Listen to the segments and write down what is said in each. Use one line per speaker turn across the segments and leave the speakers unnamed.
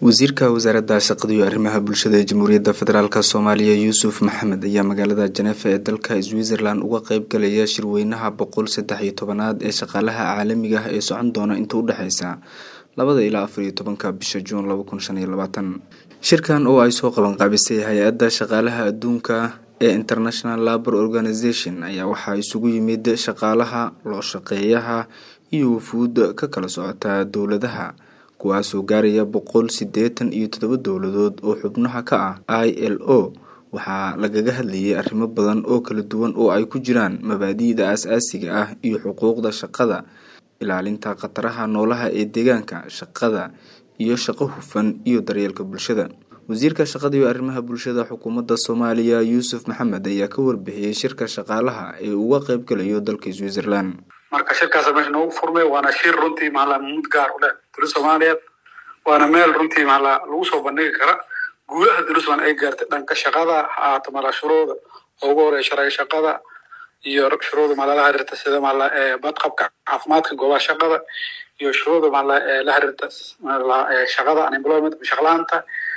wasiirka wasaaradda shaqada iyo arrimaha bulshada ee jamhuuriyadda federaalk soomaaliya yuusuf maxamed ayaa magaalada janeefa ee dalka switzerland uga qeyb galaya shirweynaha boqol saddex iyo tobanaad ee shaqaalaha caalamiga ah ee socon doona inta u dhexeysa labada ilaa afar iyo tobanka bisha juun laba kun shan iyo labaatan shirkan oo ay soo qaban qaabisay hay-adda shaqaalaha adduunka ee international labor organization ayaa waxaa isugu yimid shaqaalaha loo shaqeeyaha iyo wufuud ka kala socota dowladaha kuwaasoo gaaraya boqol sideetan iyo todoba dowladood oo xubnaha ka ah i l o waxaa lagaga hadlayay arrimo badan oo kala duwan oo ay ku jiraan mabaadi'da aas-aasiga ah iyo xuquuqda shaqada ilaalinta khataraha noolaha ee deegaanka shaqada iyo shaqo hufan iyo daryeelka bulshada wasiirka shaqada iyo arrimaha bulshada xukuumadda soomaaliya yuusuf maxamed ayaa ka warbixiyey shirka shaqaalaha ee uga qeyb galayo dalka switzerland
marka shirkaasa meesha noogu furmay waana shir runtii maala mud gaar u leh dowlad soomaaliyeed waana meel runtii maala lagu soo bandhigi kara guulaha dowlad somaaliya ay gaartay dhanka shaqada ha ahaato maala shuruuda ugu horeya sharciga shaqada iyo shuruuda maala la xiriirta sida maala badqabka caafimaadka goobaha shaqada iyo shuruuda maala la xiriirta maala shaqada unemployment shaqlaanta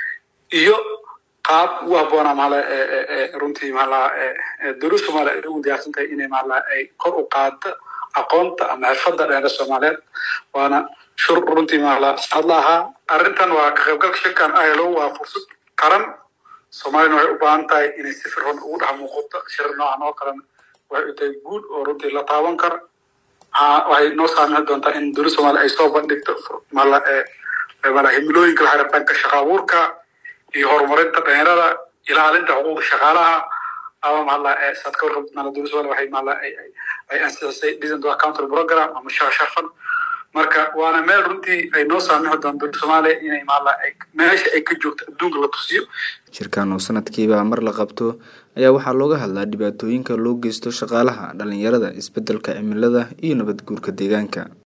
iyo qaab ugu habboona maala runtii maala dowlad soomaaliya ay ugu diyaarsan tahay inay maala ay kor u qaado aqoonta ama xirfadda dheera soomaaliyeed waana shur runtii maala saad la ahaa arrintan waa ka qaybgalka shirkan ilo waa fursad qaran soomaaliyana waxay u baahan tahay inay si firfan ugu dhex muuqato shir noocan oo kalena waxay u tahay guud oo runtii la taaban kara waxay noo saamixi doontaa in dowlad soomaaliya ay soo bandhigto maala maala himilooyinka la xiriir dhanka shaqa abuurka iyo horumarinta dhalinyarada ilaalinta xuquuqda shaqaalaha ama maala saad ka warqabtid maala dowlad soomaaliya waxay maala ay ansixisay decent counter program ama shaqa sharfan marka waana meel runtii ay noo saamixi doonto dowlad soomaaliya inay maala meesha ay ka joogto adduunka la tusiyo
shirkan oo sanadkiiba mar la qabto ayaa waxaa looga hadlaa dhibaatooyinka loo geysto shaqaalaha dhalinyarada isbedelka cimilada iyo nabad guurka deegaanka